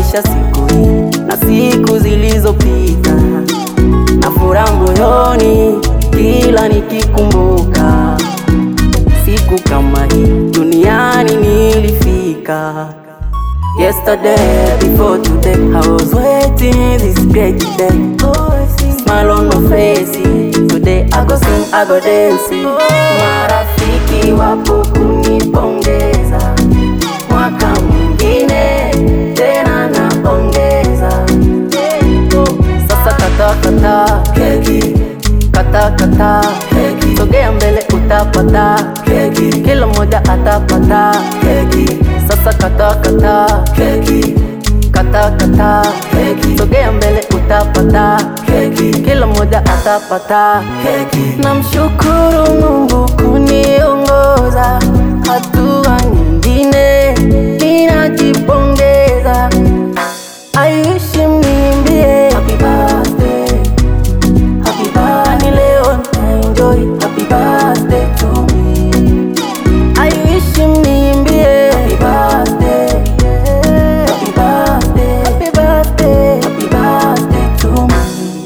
maisha siku hii na siku zilizopita, na furaha moyoni kila nikikumbuka siku kama hii duniani nilifika. Yesterday before today I was waiting this great day. Smile on my face. Today I go sing, I go dance. Marafiki wapo kunipongeza, mwaka mwingine tena napongeza. Sasa kata kata keki, kata kata keki, sogea mbele utapata keki, kila mmoja atapata keki. Sasa kata kata keki, kata kata keki, sogea mbele utapata keki, kila mmoja atapata keki. Namshukuru Mungu kuniongoza hatua nyingine, ninajipongeza. I wish mniimbie happy birthday Happy birthday leo na enjoy Happy birthday to me I wish mniimbie Happy birthday Happy birthday Happy birthday Happy birthday to me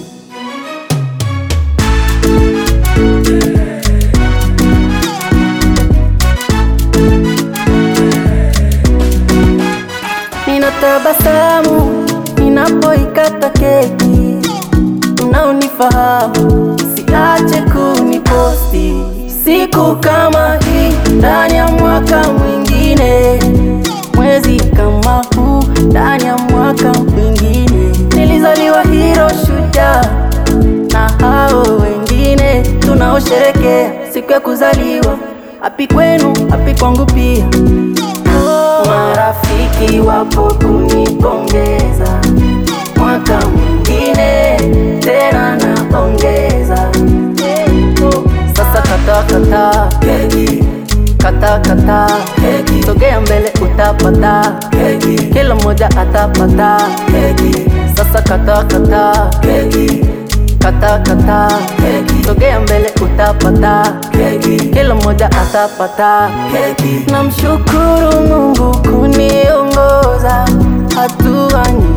Ninatabasamu ninapoikata keki, unaonifahamu siache kuniposti siku kama hii ndani ya mwaka mwingine, mwezi kama huu ndani ya mwaka mwingine. Nilizaliwa hero shujaa na hao wengine tunaosherekea siku ya kuzaliwa. Happy kwenu, happy kwangu pia. Marafiki wapo kunipongeza, mwaka mwingine tena napongeza. Sasa kata kata keki, kata kata keki, sogea mbele utapata keki, kila mmoja atapata keki. Sasa kata kata keki, kata kata keki, sogea mbele utapata keki, kila mmoja atapata keki. Namshukuru Mungu kuniongoza hatua nyingi